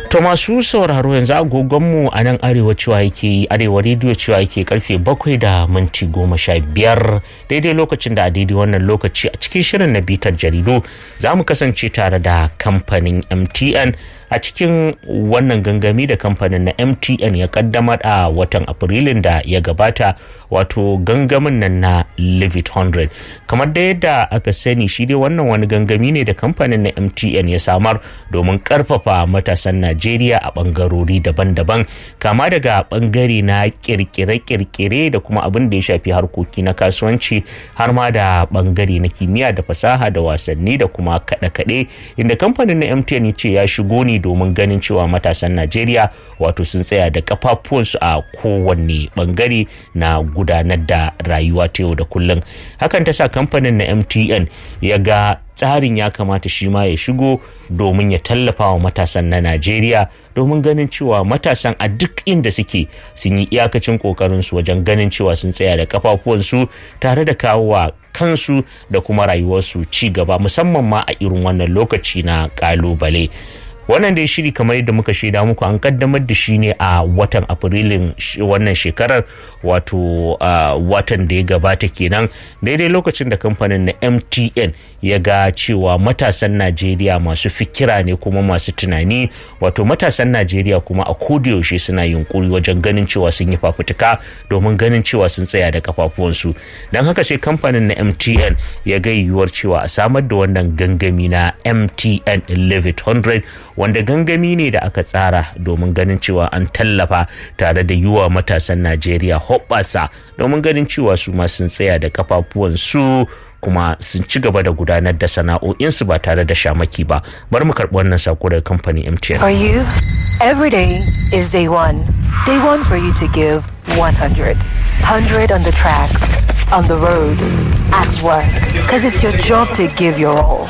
To masu sauraro yanzu agogonmu a nan arewa cewa yake arewa rediyo cewa yake karfe bakwai da minti goma sha biyar daidai lokacin da a daidai wannan lokaci a cikin shirin na bitar jaridu za mu kasance tare da kamfanin MTN a cikin wannan gangami da kamfanin na MTN ya kaddamar a watan Afrilun da ya gabata wato gangamin nan na Live It 100 kamar da yadda aka sani shi dai wannan wani gangami ne da kamfanin na MTN ya samar domin karfafa matasan Najeriya a bangarori daban-daban kama daga bangare na kirkire-kirkire da kuma abin da ya shafi harkoki na kasuwanci har ma da bangare na kimiyya da fasaha da wasanni da kuma kaɗe-kaɗe inda kamfanin na MTN ya ce ya shigo ne domin ganin cewa matasan Najeriya wato sun tsaya da kafafuwansu a kowanne bangare na gudanar da rayuwa ta yau da kullum hakan ta sa kamfanin na MTN ya ga tsarin ya kamata shi ma ya shigo domin ya tallafa wa matasan na Najeriya domin ganin cewa matasan a duk inda suke sun yi iyakacin kokarinsu wajen ganin cewa sun tsaya da kafafuwansu tare da kawo wa kansu da kuma rayuwarsu ci gaba musamman ma a irin wannan lokaci na kalubale. wannan dai shiri kamar yadda muka shaida muku an kaddamar da shi ne a watan afrilun wannan shekarar wato watan da ya gabata kenan daidai lokacin da kamfanin na mtn ya ga cewa matasan najeriya masu fikira ne kuma masu tunani wato matasan najeriya kuma a yaushe suna yunkuri wajen ganin cewa sun yi fafutuka domin ganin cewa sun tsaya da kafafuwansu don haka sai kamfanin na mtn ya ga yiwuwar cewa a samar da wannan gangami na mtn 1100 wanda gangami ne da aka tsara domin ganin cewa an tallafa tare da yiwa matasan najeriya hoɓɓasa domin ganin cewa su ma sun tsaya da kafafuwansu kuma sun ci gaba da gudanar da sana'o'insu ba tare da shamaki ba bar mu karɓi wannan sako daga kamfanin mtn For you, every day is day one. Day one for you to give 100. 100 on the tracks, on the road, at work. Because it's your job to give your all.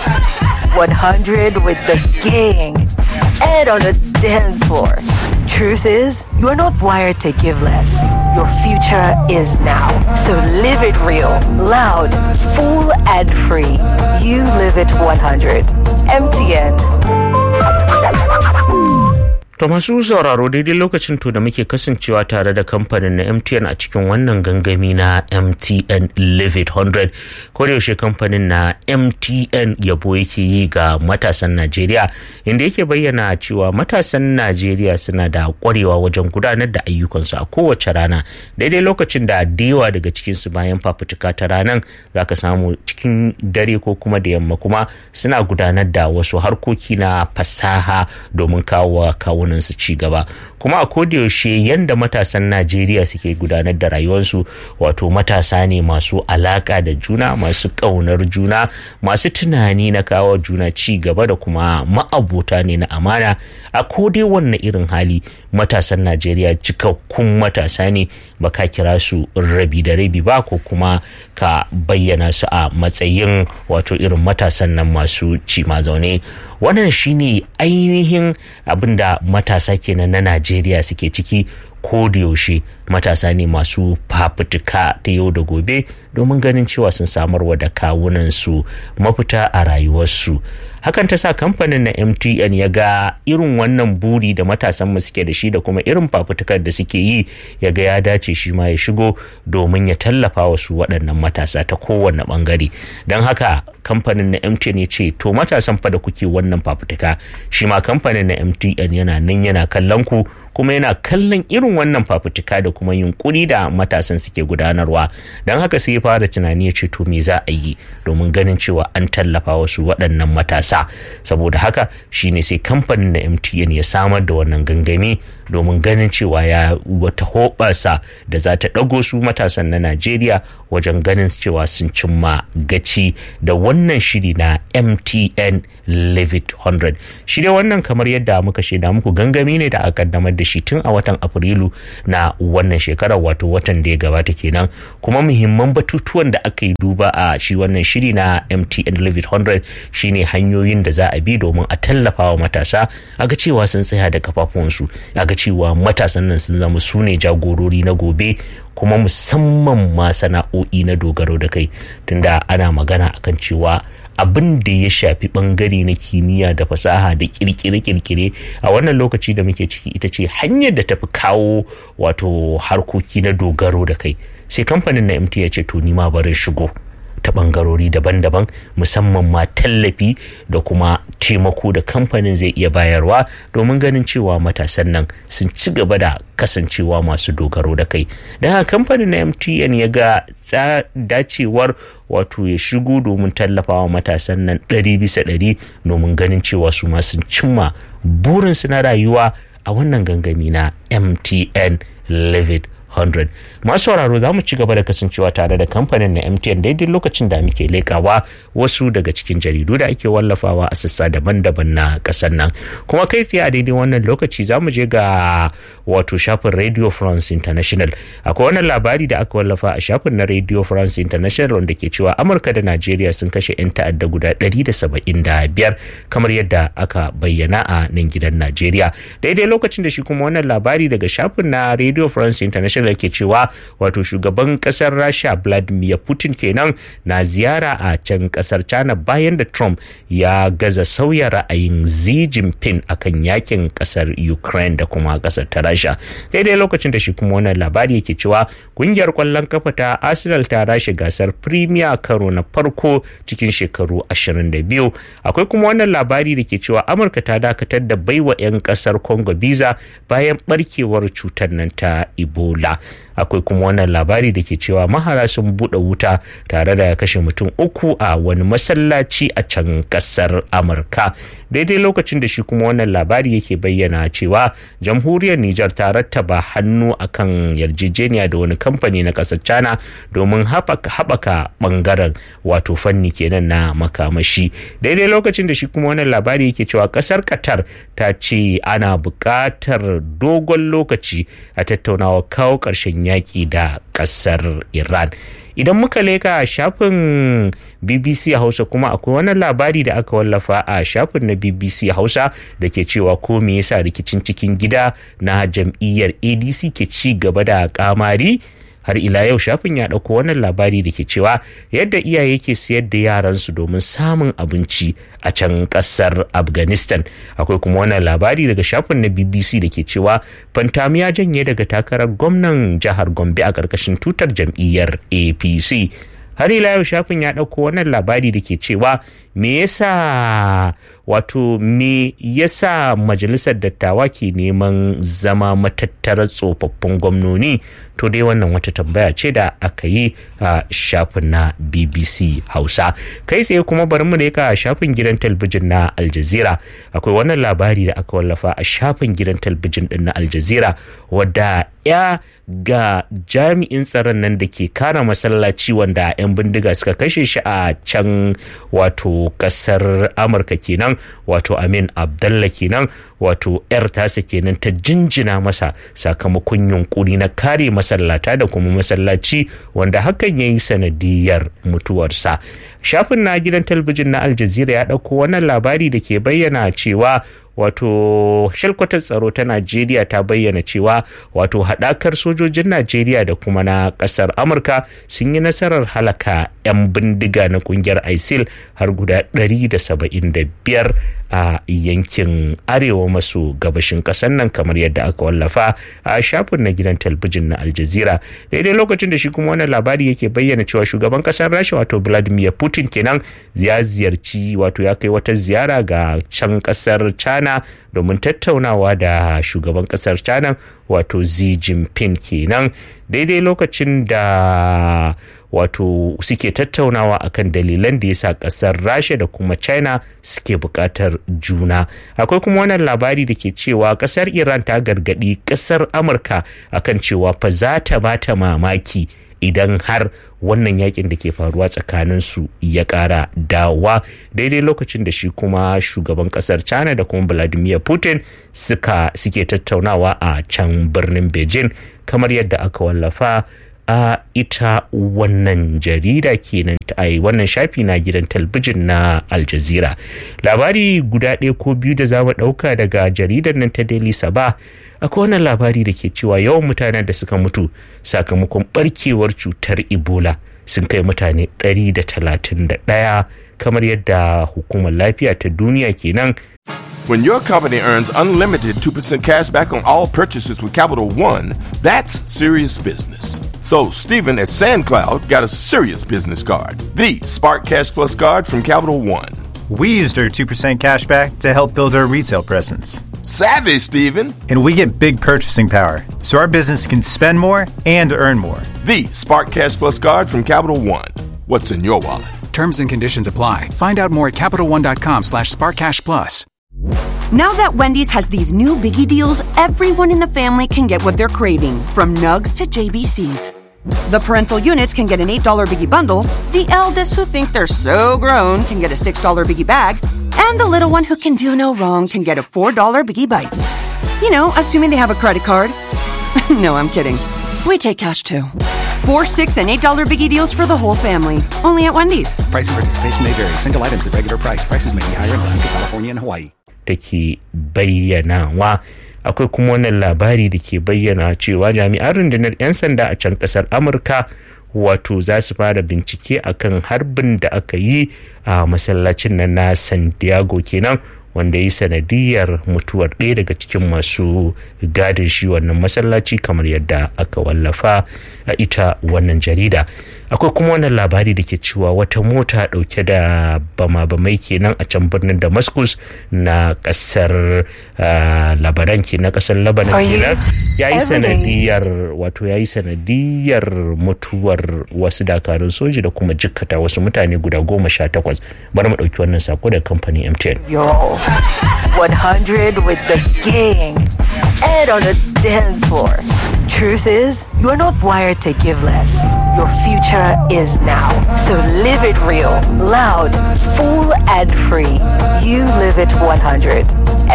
100 with the gang and on the dance floor. Truth is, you are not wired to give less. Your future is now. So live it real, loud, full, and free. You live it 100. MTN. To masu sauraro daidai lokacin to da muke kasancewa tare da kamfanin na MTN a cikin wannan gangami na MTN Live It 100 yaushe kamfanin na MTN yabo yake yi ga matasan Najeriya inda yake bayyana cewa matasan Najeriya suna da kwarewa wajen gudanar da ayyukansu a kowace rana daidai lokacin da dewa daga cikinsu bayan fafutuka ta ranar zaka samu cikin dare ko kuma da yamma kuma suna gudanar da wasu harkoki na fasaha domin kawo kawo su ci gaba kuma a kodayaushe yadda matasan najeriya suke gudanar da rayuwarsu wato matasa ne masu alaka da juna masu ƙaunar juna masu tunani na kawo juna ci gaba da kuma ma'abota ne na amana a kodai wannan irin hali matasan najeriya cikakkun matasa ne ba ka kira su rabi da rabi ba ko kuma ka bayyana su a matsayin wato irin matasan nan masu ci zaune wannan shine ainihin abin da matasa kenan na najeriya suke ciki ko da yaushe matasa ne masu fafutuka ta yau da gobe domin ganin cewa sun samarwa da kawunansu mafita a rayuwarsu hakan ta sa kamfanin na mtn ya ga irin wannan buri da matasan mu suke da shi da kuma irin fafutukar da suke yi ya ga ya dace shi ma ya shigo domin ya tallafa wasu waɗannan matasa ta kowane ɓangare don haka kamfanin na mtn ya ce to matasan fa da kuke wannan fafutuka shi ma kamfanin na mtn yana nan yana kallon ku kuma yana kallon irin wannan fafutuka da kuma yunkuri da matasan suke gudanarwa don haka sai ya fara tunani ya ce to me za a yi domin ganin cewa an tallafa wasu waɗannan matasa saboda haka shine sai kamfanin na mtn ya samar da wannan gangami domin ganin cewa ya wata hoɓasa da za ta ɗago su matasan na najeriya wajen ganin cewa sun cimma gaci da wannan shiri na mtn levit 100 shi dai wannan kamar yadda muka shaida muku gangami ne da aka kaddamar da shi tun a watan afrilu na wannan shekarar wato watan da ya gabata kenan kuma muhimman batutuwan da aka yi duba a shi wannan shiri na mtn levit 100 shine hanyoyin da za a bi domin a tallafa wa matasa a ga cewa sun tsaya da kafafunsu a ga cewa matasan nan sun zama su ne jagorori na gobe kuma musamman ma sana'o'i na dogaro da kai tunda ana magana akan cewa abin da ya shafi bangare na kimiyya da fasaha da kirkire-kirkire a wannan lokaci da muke ciki ita ce hanyar da tafi kawo wato harkoki na dogaro da kai sai kamfanin na mt ya ce to ni ma barin shigo ta bangarori daban-daban musamman ma tallafi da kuma taimako da kamfanin zai iya bayarwa domin ganin cewa matasan nan sun ci gaba da kasancewa masu dogaro da kai da haka kamfanin na mtn ya ga dacewar wato ya shigo domin tallafawa matasan nan ɗari bisa ɗari domin ganin cewa su ma sun cimma burinsu na rayuwa a wannan gangami na mtn livid 100 masu sauraro za mu ci gaba da kasancewa tare da kamfanin na mtn daidai lokacin da muke lekawa wasu daga cikin jaridu da ake wallafawa a sassa daban-daban na kasar nan kuma kai tsaye a daidai wannan lokaci za mu je ga wato shafin radio france international akwai wannan labari da aka wallafa a shafin na radio france international wanda ke cewa amurka da najeriya sun kashe 'yan ta'adda guda 175 kamar yadda aka bayyana a nan gidan najeriya daidai lokacin da shi kuma wannan labari daga shafin na radio france international ke cewa wato shugaban kasar rasha vladimir putin kenan na ziyara a can kasar china bayan da trump ya gaza sauya ra'ayin xi jinping akan yakin kasar ukraine da kuma kasar ta rasha daidai lokacin da shi kuma wannan labari yake cewa kungiyar kwallon kafa ta arsenal ta rashe gasar premier karo na farko cikin shekaru 22 akwai kuma wannan labari da ke cewa amurka ta dakatar da baiwa 'yan kasar congo visa bayan barkewar cutar nan ta ebola akwai kuma wannan labari da ke cewa mahara sun buɗe wuta tare da kashe mutum uku a wani masallaci a can ƙasar amurka daidai lokacin da shi kuma wannan labari yake bayyana cewa jamhuriyar nijar ta rattaba hannu akan yarjejeniya da wani kamfani na ƙasar china domin haɓaka ɓangaren wato fanni kenan na makamashi daidai lokacin da shi kuma wannan labari yake cewa ƙasar qatar ta ce ana buƙatar dogon lokaci a tattaunawa kawo ƙarshen yaƙi da ƙasar iran idan muka leka shafin bbc hausa kuma akwai wannan labari da aka wallafa a shafin na bbc hausa da ke cewa ko me yasa rikicin cikin gida na jam'iyyar adc ke ci gaba da kamari har ila yau shafin ya ɗauko wannan labari da ke cewa yadda iyaye ke siyar da yaransu domin samun abinci a can ƙasar afghanistan akwai kuma wannan labari daga shafin na bbc da ke cewa fantam ya janye daga takarar gwamnan jihar gombe a ƙarƙashin tutar jam'iyyar apc har ila yau shafin ya ɗauko wannan labari da ke cewa me yasa wato me yasa majalisar dattawa ke neman zama matattarar tsofaffin gwamnoni to dai wannan wata tambaya ce da aka yi a shafin na bbc hausa kai tsaye kuma bari mu leka a shafin gidan talbijin na aljazira akwai wannan labari da aka wallafa a shafin gidan talbijin din na aljazira wadda ya ga jami'in tsaron nan da ke kara masallaci wanda 'yan bindiga suka kashe shi a can wato kasar amurka kenan wato amin abdallah kenan wato 'yar tasa kenan ta jinjina masa sakamakon yunkuri na kare masallata da kuma masallaci wanda hakan ya yi sanadiyar mutuwarsa shafin na gidan talabijin na aljazira ya ɗauko wannan labari da ke bayyana cewa wato shalkwatar tsaro ta najeriya ta bayyana cewa wato haɗakar sojojin najeriya da kuma na ƙasar amurka sun yi nasarar halaka 'yan bindiga na ƙungiyar isil har guda 175 a yankin arewa maso gabashin ƙasar nan kamar yadda aka wallafa a shafin na gidan talbijin na aljazira daidai lokacin da shi kuma wannan labari yake bayyana cewa shugaban ƙasar rasha wato vladimir putin kenan ya ziyarci wato ya kai wata ziyara ga can ƙasar china domin tattaunawa da shugaban kasar china wato xi jinping kenan daidai lokacin da wato suke tattaunawa akan dalilan da yasa kasar rasha da kuma china suke bukatar juna akwai kuma wannan labari da ke cewa kasar iran ta gargadi kasar amurka akan cewa fa za ta bata mamaki idan har wannan yakin da ke faruwa tsakanin su ya kara dawa daidai lokacin da shi kuma shugaban kasar china da kuma vladimir putin suka suke tattaunawa a can birnin beijing kamar yadda aka wallafa a ita wannan jarida kenan a wannan shafi na gidan talbijin na aljazira labari guda ɗaya ko biyu da za mu ɗauka daga jaridar nan ta daily sabah akwai wannan labari da ke cewa yawan mutanen da suka mutu sakamakon barkewar cutar ebola sun kai mutane 131 kamar yadda hukumar lafiya ta duniya kenan When your company earns unlimited 2% cash back on all purchases with Capital One, that's serious business. So, Stephen at SandCloud got a serious business card the Spark Cash Plus card from Capital One. We used our 2% cash back to help build our retail presence. Savvy, Stephen! And we get big purchasing power, so our business can spend more and earn more. The Spark Cash Plus card from Capital One. What's in your wallet? Terms and conditions apply. Find out more at CapitalOne.com slash SparkCashPlus. Now that Wendy's has these new biggie deals, everyone in the family can get what they're craving, from nugs to JBCs. The parental units can get an $8 biggie bundle, the eldest who think they're so grown can get a $6 biggie bag, and the little one who can do no wrong can get a $4 biggie bites. You know, assuming they have a credit card. no, I'm kidding. We take cash too. Four, six, and eight dollar biggie deals for the whole family. Only at Wendy's. Price and participation may vary. Single items at regular price. Prices may be higher in Alaska, California, and Hawaii. da ke bayyanawa akwai kuma wannan labari da ke bayyana cewa jami'an rundunar 'yan sanda a can kasar amurka wato za su fara bincike akan harbin da aka yi a masallacin nan na san diego kenan wanda yi sanadiyar mutuwar ɗaya daga cikin masu gadin shi wannan masallaci kamar yadda aka wallafa a ita wannan jarida akwai kuma wannan labari da ke cewa wata mota ɗauke da bama-bamai kenan a can birnin damascus na ƙasar labaran ke na ƙasar labanan kenan ya yi sanadiyar wato ya yi sanadiyar mutuwar wasu dakarun soji da kuma jikkata wasu mutane guda goma sha takwas bari mu ɗauki wannan sako da kamfanin mtn 100 with the gang and on the dance floor. Truth is, you are not wired to give less. Your future is now. So live it real, loud, full, and free. You live it 100.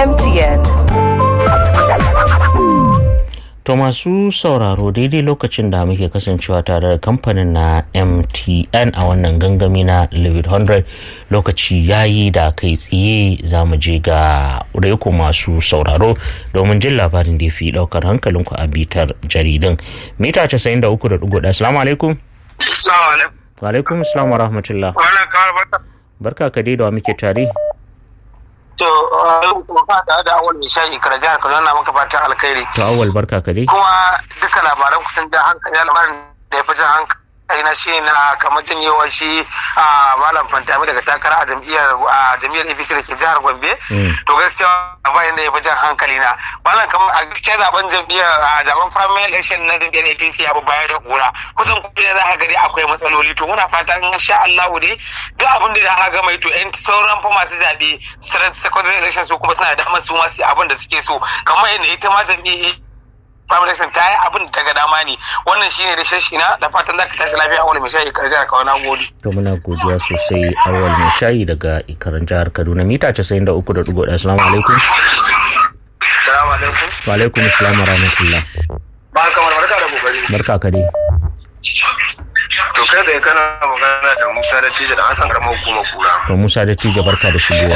MTN. To masu sauraro daidai lokacin da muke kasancewa tare da kamfanin na MTN a wannan gangami na Livid 100 lokaci yayi da kai tsaye za mu je ga reko masu sauraro domin jin labarin da ya fi daukar hankalinku a bitar jaridun. Mita 93.1 Assalamu alaikum. Wa alaikum assalam wa rahmatullah. Barka ka dai da wa muke tare. To, kuma da da awal misali kara jihar Kaduna maka fatan alkhairi. To awal barka ka dai. Kuma duka labaran kusan da hankali labarin da ya fi jan hankali na shi na kamar janyewar shi a malam fantami daga takara a jam'iyyar a jam'iyyar APC da ke jihar Gombe. To gaskiya bayan da ya fi jan hankali na. Malam kamar a gaskiya zaben jam'iyyar a zaben primary election na jam'iyyar APC ya baya da kura. Kusan kuma za ka gani akwai matsaloli to muna fatan insha Allah dai duk abin da aka gama to yan sauran fa masu zaɓe secondary election su kuma suna da damar su masu abin da suke so kamar yadda ita ma jam'iyyar Foundation ta yi abin daga dama ne wannan shine da shashi na da fatan za ka tashi lafiya a wani misali kar jihar Kaduna gode. To muna godiya sosai awal mai shayi daga ikaran jihar Kaduna mita 93.1 assalamu alaikum. Assalamu alaikum. Wa alaikum assalam wa rahmatullah. Ba kamar barka da kokari. Barka ka dai. To kai da kana magana da Musa da Tija da Hassan karamar hukumar kura. To Musa da Tija barka da shigowa.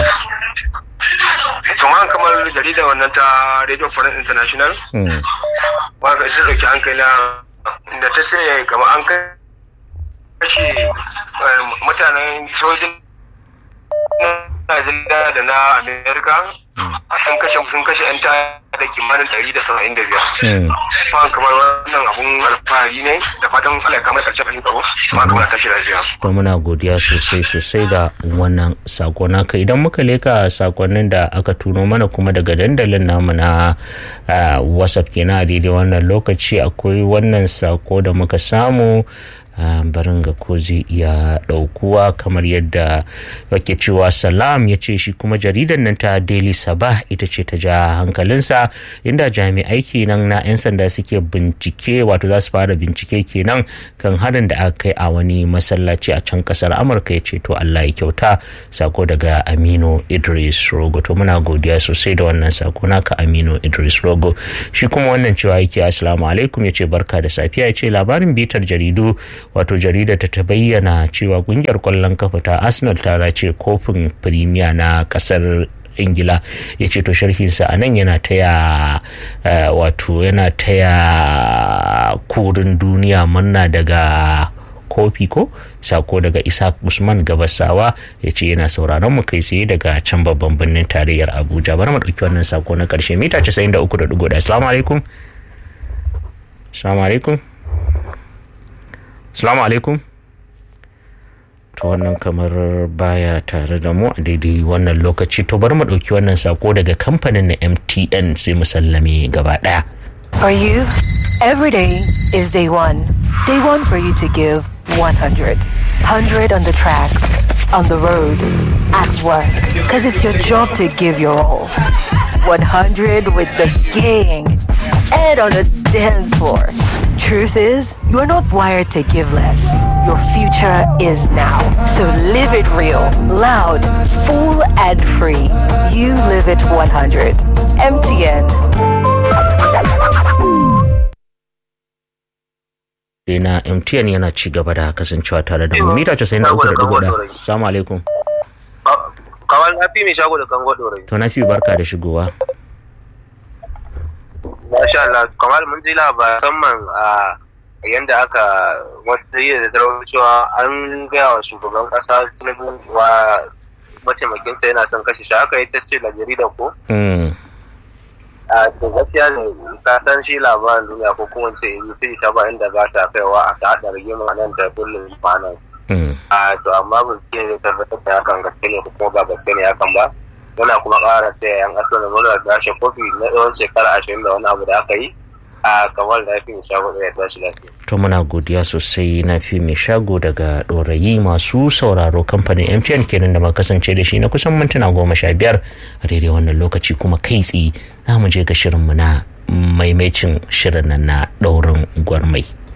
kamar kamar jaridar wannan ta Radio France International ba ka ita dauki hankali da ta ce kamar an kashe mutanen sojin Najeriya da na Amerika sun kashe sun kashe 'yan da kimanin 175 ba kamar wannan abun alfahari ne da fatan Allah ya kama karshen rashin tsaro ma kamar tashi lafiya to muna godiya sosai sosai da wannan sako naka idan muka leka sakonnin da aka tuno mana kuma daga dandalin namu na whatsapp kenan a daidai wannan lokaci akwai wannan sako da muka samu barin ga ko zai iya ɗaukuwa kamar yadda wake cewa salam ya ce shi kuma jaridar nan ta daily sabah ita ce ta ja hankalinsa inda jami'ai kenan na 'yan sanda suke bincike wato za su fara bincike kenan kan harin da aka kai a wani masallaci a can kasar amurka ya ce to allah ya kyauta sako daga aminu idris rogo to muna godiya sosai da wannan sako naka aminu idris rogo shi kuma wannan cewa yake assalamu alaikum ya ce barka da safiya ya ce labarin bitar jaridu wato jarida ta ta bayyana cewa kungiyar kwallon kafa ta arsenal ta race kofin firimiya na kasar ingila ya ce to sharhinsa a nan yana taya wato yana taya kurin duniya murna daga kofi ko sako daga isa usman gabasawa ya ce yana sauraron mu kai tsaye daga can babban birnin tarayyar abuja bari mu ɗauki wannan sako na ƙarshe mita 93.1 assalamu alaikum assalamu alaikum assalamu alaikum to wannan kamar baya tare da mu a daidai wannan lokaci to bari mu ɗauki wannan sako daga kamfanin na mtn sai mu sallame gaba ɗaya For you, every day is day one. Day one for you to give 100. 100 on the tracks, on the road, at work. Because it's your job to give your all. 100 with the gang and on the dance floor. Truth is, you are not wired to give less. Your future is now. So live it real, loud, full, and free. You live it 100. MTN. na mtn yana ci gaba da kasancewa tare da mu mita 93.1 salamu alaikum kawal na fi mai shago da kango dorai to na fi barka da shigowa masha Allah kamar mun ji labaran man a yanda aka wata yi da tarawar cewa an gaya wa shugaban kasa tinubu wa mataimakinsa yana son kashe shi haka ita ce da jarida ko a da gaskiya ne ka san shi labarin duniya ko kuma ce yi ta ba inda ba ta kaiwa a ta haɗa rigima nan da kullum kwanan a to amma bincike ne tabbatar da hakan gaske ne ko kuma ba gaske ne hakan ba muna kuma ƙara ta yan asali da mura da shi kofi na tsawon shekara ashirin da wani abu da aka yi a kamar da fi shago da ya tashi lafiya. to muna godiya sosai na fi mai shago daga ɗorayi masu sauraro kamfanin mtn kenan da muka kasance da shi na kusan mintuna goma sha biyar a daidai wannan lokaci kuma kai tsaye za mu je ga shirinmu na maimacin shirin nan na ɗaurin gwarmai.